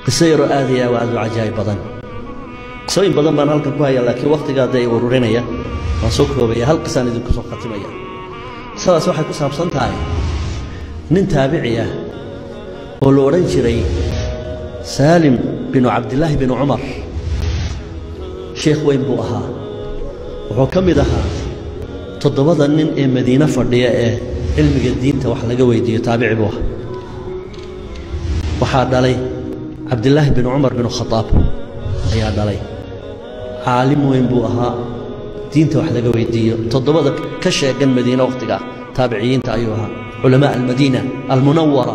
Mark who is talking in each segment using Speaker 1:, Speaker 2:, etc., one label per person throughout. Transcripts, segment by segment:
Speaker 1: qiso yaroo aad iyo aad u cajaa'ib badan qisooyin badan baan halkan ku hayaa laakiin wakhtigaa dee ururinaya waan soo koobaya hal qisaan idinku soo khatimaya qisadaas waxay ku saabsan tahay nin taabici ah oo la odhan jiray saalim binu cabdillaahi binu cumar sheekh weyn buu ahaa wuxuu ka mid ahaa toddobada nin ee madiine fadhiya ee cilmiga diinta wax laga weydiiyo taabici buu ahaa waxaa dhalay cabdillaahi binu cumar binu khadaab ayaa dhalay caalim weyn buu ahaa diinta wax laga weydiiyo toddobada ka sheegan madiine wakhtigaa taabiciyiinta ayuu ahaa culamaa almadiina almunawara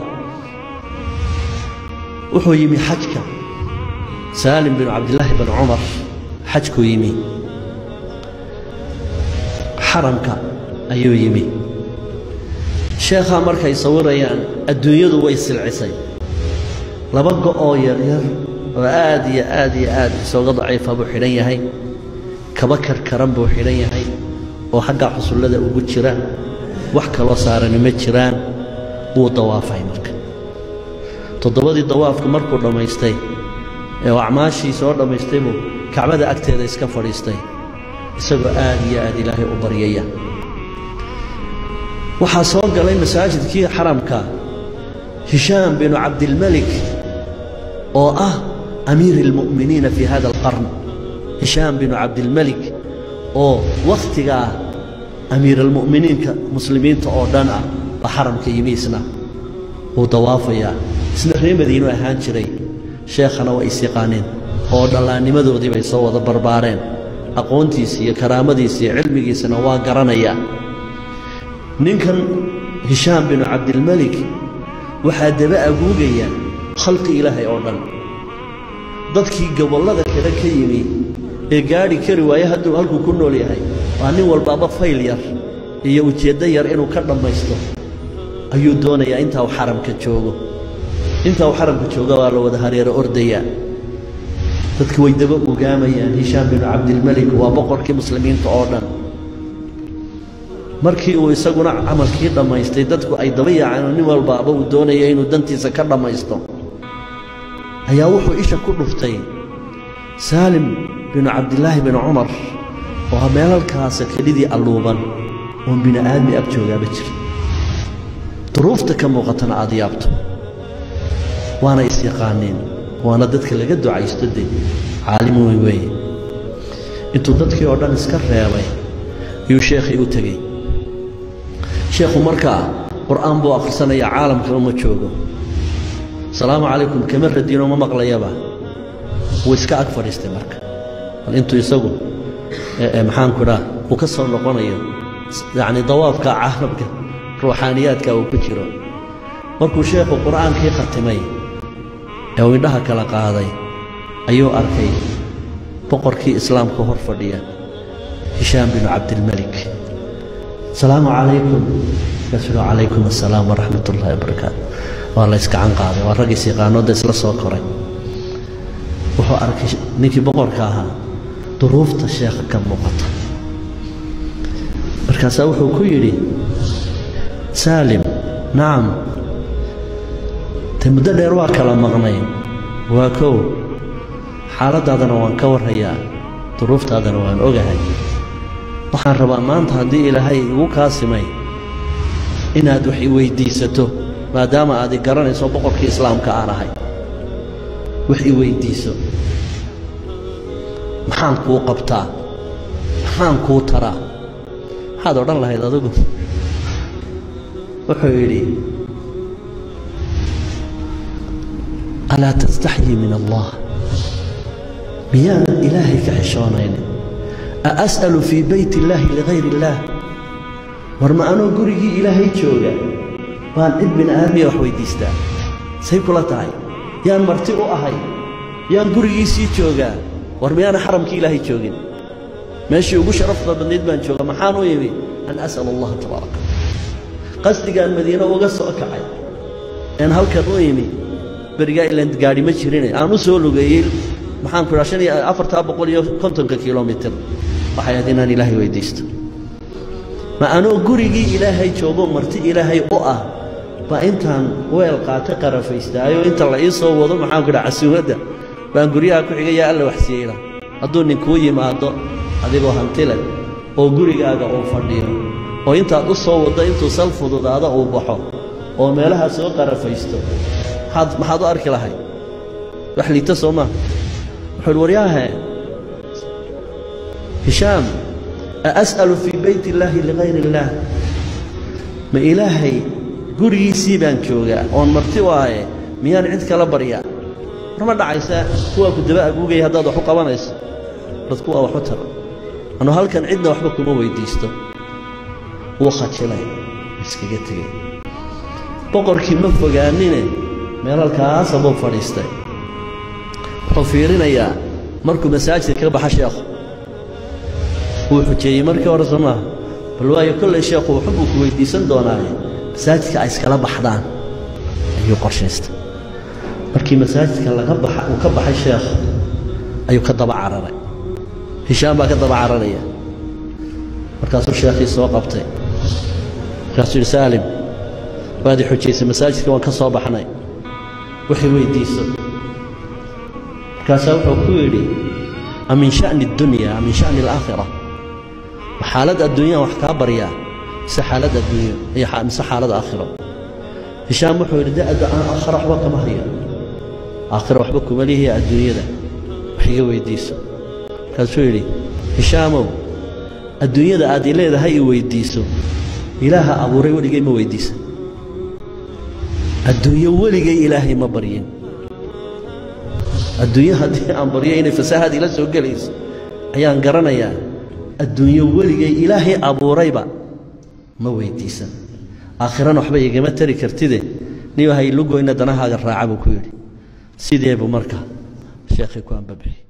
Speaker 1: wuxuu yimi xajka saalim binu cabdillaahi binu cumar xajkuu yimi xaramka ayuu yimi sheekhaa markay sawirayaan adduunyadu way silcisay laba go'oo yaryar oo aad iyo aad iyo aad isooga daciifa buu xidhan yahay kaba karkaran buu xidhan yahay oo xagga xusullada ugu jira wax kaloo saarani ma jiraan wuu dawaafay marka toddobadii dawaafka markuu dhammaystay ee uu acmaashii soo dhammaystay buu kacbada agteeda iska fadhiistay isagoo aad iyo aad ilaahay u baryaya waxaa soo galay masaajidkii xaramka hishaam binu cabdilmelik oo ah amiiri almu'miniina fii hada alqarn hishaam binu cabdilmelik oo wakhtigaa amiiralmu'miniinka muslimiinta oo dhan ah baa xaramka yimi isna wuu dawaafayaa isna ree madiinu ahaan jiray sheekhana waa is yaqaaneen oo dhallaannimadoodii bay soo wada barbaareen aqoontiisi iyo karaamadiisi iyo cilmigiisana waa garanayaa ninkan hishaam binu cabdilmelik waxaa daba aguugaya khalqi ilaahay oo dhan dadkii gobollada kale ka yimi ee gaadhi kari waaye hadduu halkuu ku nool yahay waa nin walbaaba fayl yar iyo ujeeddo yar inuu ka dhammaysto ayuu doonayaa intaa uu xaramka joogo intaa uu xaramka jooga waa la wada hareero ordayaa dadki way daba ogaamayaan hishaam binu cabdilmelik waa boqorkii muslimiinta oo dhan markii uu isaguna camalkii dhammaystay dadku ay daba yaaceen nin walbaaba uu doonaya inuu dantiisa ka dhammaysto ayaa wuxuu isha ku dhuftay saalim binu cabdillaahi binu cumar oo ha meelalkaasa kelidii alluuban oon bini aadmi ag joogaaba jira duruufta ka muuqatana aad yaabto waana is-yaqaaneen waana dadka laga ducaysto de caalim weyn weeye intuu dadkii oo dhan iska reebay ayuu sheekhii u tegey sheekhu markaa qur'aan buu akhrisanaya caalamka uma joogo asalaamu calaykum kama radiinoo ma maqlayaba wuu iska ag fadhiistay marka bal intuu isagu maxaanku idhaa uu ka soo noqonayo yacni dawaafka caalamka ruuxaaniyaadka uu ku jiro markuu sheekhu qur'aankii khatimay ee uu indhaha kala qaaday ayuu arkay boqorkii islaamka hor fadhiya hishaam binu cabdilmelik asalaamu calaykum markaasuu calaykum assalaam waraxmat ullahi wabarakaatu waa la yskacan qaaday waa raggiis yaqaanooda isla soo koray wuxuu arkay ninkii boqorka ahaa duruufta sheekha ka muuqata markaasaa wuxuu ku yidhi saalim nacam te muddo dheer waa kala maqnay waa kow xaaladdaadana waan ka warrayaa duruuftaadana waan ogahay waxaan rabaa maanta haddii ilaahay igu kaasimay inaad wax i weyddiisato maadaama aad i garanayso boqorkii islaamka aan ahay wax i weyddiiso maxaan kuu qabtaa maxaan kuu taraa maxaad odhan lahayd adigu wuxuu yidhi alaa tastaxyii min allah miyaanan ilaahay ka xishoonaynin a as'alu fii bayt illaahi ligayr illaah war ma anoo gurigii ilaahay jooga baan cid bini aadmiya wax weyddiistaa say kula tahay yaan marti u ahay yaan gurigiisii joogaa war miyaana xaramkii ilaahay joogin meeshii ugu sharafta badnayd baan jooga maxaan u yimi an as'al allaha tabaaraka qasdigaan madiine uga soo kacay een halkan u yimi berigaa ilaan gaadhi ma jirine aan u soo lugeeyey maxaanku idhaa shan iyo afartaa boqol iyo kontonka kilomitir waxay ahayd inaan ilaahay weyddiisto ma anoo gurigii ilaahay joogo marti ilaahay u ah baa intaan weel qaata qarafaystaayo inta la ii soo wado maxaanku dhaha casuumadda baan guryaha ku xigayaa alla waxsiiyeyna hadduu ninkuu yimaado adigoo hantile oo gurigaaga uu fadhiyo oo intaad u soo waddo intuu sal fududaado uu baxo oo meelaha soo qarafaysto maxaad maxaad u arki lahay wax liita soo maa wuxuu uhi waryaahe hishaam a as'alu fii bayt illaahi ligayr illaah ma ilaahay gurigiisii baan joogaa oon marti u ahaye miyaan cid kala baryaa war ma dhacaysa kuwaa ku daba aguugaya haddaad wax u qabanayso dad kuwaa wax u tara anu halkan cidna waxba kuma weyddiisto wuu khajilay iskaga tegey boqorkii ma fogaanine meel halkaasa buu fadhiistay wuxuu fiirinayaa markuu masaajidka ka baxa sheekhu wuu xujeeyey markii hore soo maaha bal waayo kollay sheekhu waxbuu ku weyddiisan doonaaye masaajidka ay iskala baxdaan ayuu qorshaystay markii masaajidka laga baxa uu ka baxay sheekhu ayuu ka daba cararay hishaam baa ka daba cararaya markaasuu sheekhii soo qabtay markaasuu yidhi saalim waad i xujaysay masaajidka waan ka soo baxnay waxay weyddiiso markaasaa wuxuu ku yidhi a min sha'ni addunya a min sha'ni alaakhira ma xaalad adduunyaan wax kaa baryaa mise xaalad adduunyo iyo mise xaalad aakhiro hishaam wuxuu yidhi da'da aan aakhira waxba kama hayo aakhira waxba kuma lihiya adduunyada wax iga weyddiiso markaasuu yidhi hishaamow adduunyada aad i leedahay i weyddiiso ilaaha abuuray weligay ma weyddiisa adduunyo weligay ilaahay ma baryin adduunyo haddii aan baryo inay fasaahad ila soo gelayso ayaan garanayaa adduunyo weligay ilaahay abuurayba ma weyddiisan aakhirana waxba igama tari kartide nin haylugoyna danahaaga raaca buu ku yidhi sidee buu marka sheekhii ku ambabixi